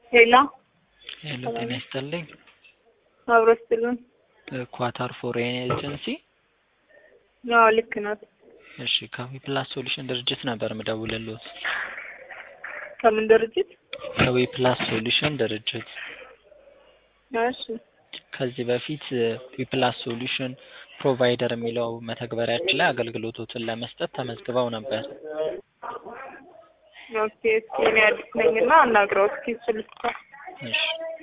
ሄላ ሄሎ ጤና ይስጥልኝ። አብሮ ስትሉን ኳታር ፎሬን ኤጀንሲ። አዎ ልክ ናት። እሺ ከዊ ፕላስ ሶሉሽን ድርጅት ነበር ምደውልልዎት። ከምን ድርጅት? ከዊ ፕላስ ሶሉሽን ድርጅት እሺ ከዚህ በፊት ዊ ፕላስ ሶሉሽን ፕሮቫይደር የሚለው መተግበሪያችን ላይ አገልግሎቶትን ለመስጠት ተመዝግበው ነበር። ኦኬ እስኪ እኔ አዲስ ነኝና አናግረው እስኪ እሱ ልስታ እሺ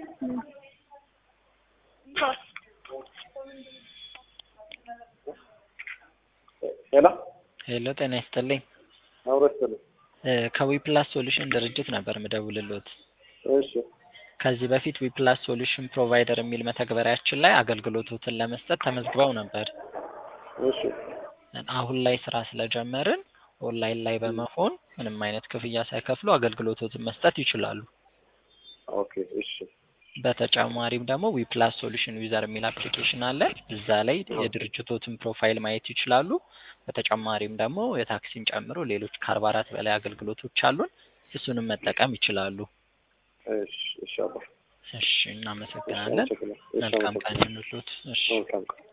ሄሎ ሄሎ ጤና ይስጥልኝ። አብሮ ስትሉን ከዊ ፕላስ ሶሉሽን ድርጅት ነበር ምደውልልዎት። እሺ ከዚህ በፊት ዊ ፕላስ ሶሉሽን ፕሮቫይደር የሚል መተግበሪያችን ላይ አገልግሎቶትን ለመስጠት ተመዝግበው ነበር። እሺ አሁን ላይ ስራ ስለጀመርን ኦንላይን ላይ በመሆን ምንም አይነት ክፍያ ሳይከፍሉ አገልግሎቶትን መስጠት ይችላሉ። ኦኬ እሺ በተጨማሪም ደግሞ ዊ ፕላስ ሶሉሽን ዩዘር የሚል አፕሊኬሽን አለ። እዛ ላይ የድርጅቶትን ፕሮፋይል ማየት ይችላሉ። በተጨማሪም ደግሞ የታክሲን ጨምሮ ሌሎች ከአርባ አራት በላይ አገልግሎቶች አሉን። እሱንም መጠቀም ይችላሉ። እሺ እሺ አባ እሺ እናመሰግናለን። አመሰግናለሁ። እሺ መልካም አመሰግናለሁ። ቀን ይሁንልዎት። እሺ መልካም ቀን